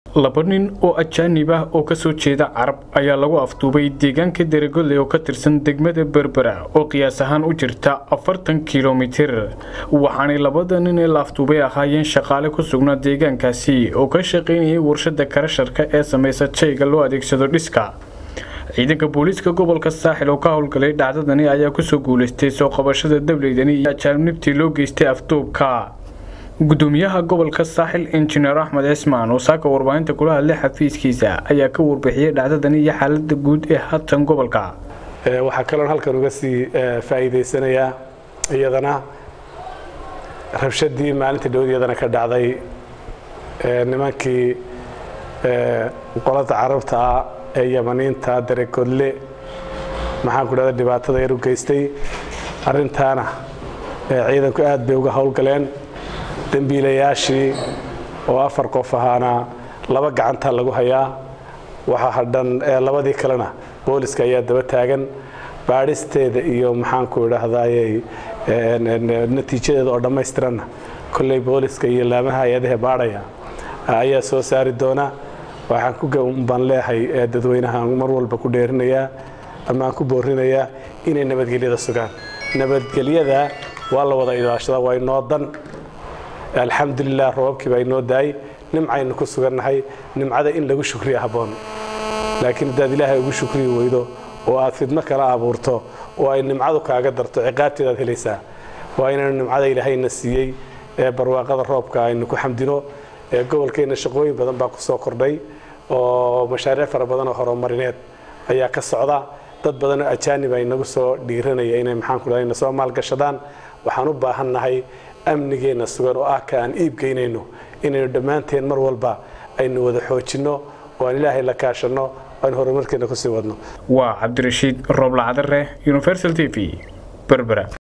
laba nin oo ajaanib ah oo kasoo jeeda carab ayaa lagu afduubay deegaanka deregolle oo ka tirsan degmada berbera oo qiyaas ahaan u jirta afartan kilomitir waxaanay labada nin ee la afduubay ahaayeen shaqaale ku sugnaa deegaankaasi oo ka shaqaynayay warshada karasharka ee samaysa jayga loo adeegsado dhiska ciidanka booliiska gobolka saaxil oo ka howlgalay dhacdadani ayaa kusoo guuleystay soo qabashada dableydani iyo ajaanibtii loo geystay afduubka gudoomiyaha gobolka saaxil injineer axmed cismaan oo saaka warbaahinta kula hadlay xafiiskiisa ayaa ka warbixiyey dhacdadani iyo xaalada guud ee hatan gobolka waxaa kaloon halkan uga sii faa'iidaysanayaa iyadana rabshadii maalintii dhowd iyadana ka dhacday nimankii qolada carabta ah ee yamaniinta daregodle maxaan ku dhahda dhibaatada yar u geystay arrintaana ciidanku aad bay uga howlgaleen dembiilayaashii oo afar qof ahaana laba gacantaa lagu hayaa waxaa hadhan labadii kalena booliska ayaa daba taagan baadhisteeda iyo maxaanku idhaahdayy natiijadeeda oo dhammaystiranna kolley booliska iyo laamaha hay-adaha baadhaya ayaa soo saari doona waxaan ku baan leehay dadweynaha mar walba ku dheerinayaa ama aan ku boorinayaa inay nabadgelyada sugaan nabadgelyada waa la wada ilaashadaa waa inoo dan alxamdulilah roobabkii baa inoo daayay nimcaynu ku sugannahay nimcada in lagu shukriya habboon laakiin haddaad ilaahay ugu shukriyi weydo oo aad fidmo kala abuurto oo ay nimcadu kaaga darto ciqaabteedaad helaysaa waa inaynu nimcada ilaahayna siiyey ee barwaaqada roobka aynu ku xamdino ee gobolkeenna shaqooyin badan baa ku soo kordhay oo mashaariic fara badan oo horumarineed ayaa ka socda dad badanoo ajaanib ay nagu soo dhiiranaya inay maxaanku dhahay na soo maalgashadaan waxaan u baahannahay amnigeenna sugan oo ah ka aan iibgeynayno inaynu dhammaanteen mar walba aynu wada xoojinno oo aan ilaahay la kaashanno oo aan horumarkeenna kusii wadno waa cabdirashiid rooblacadare universal t v berbera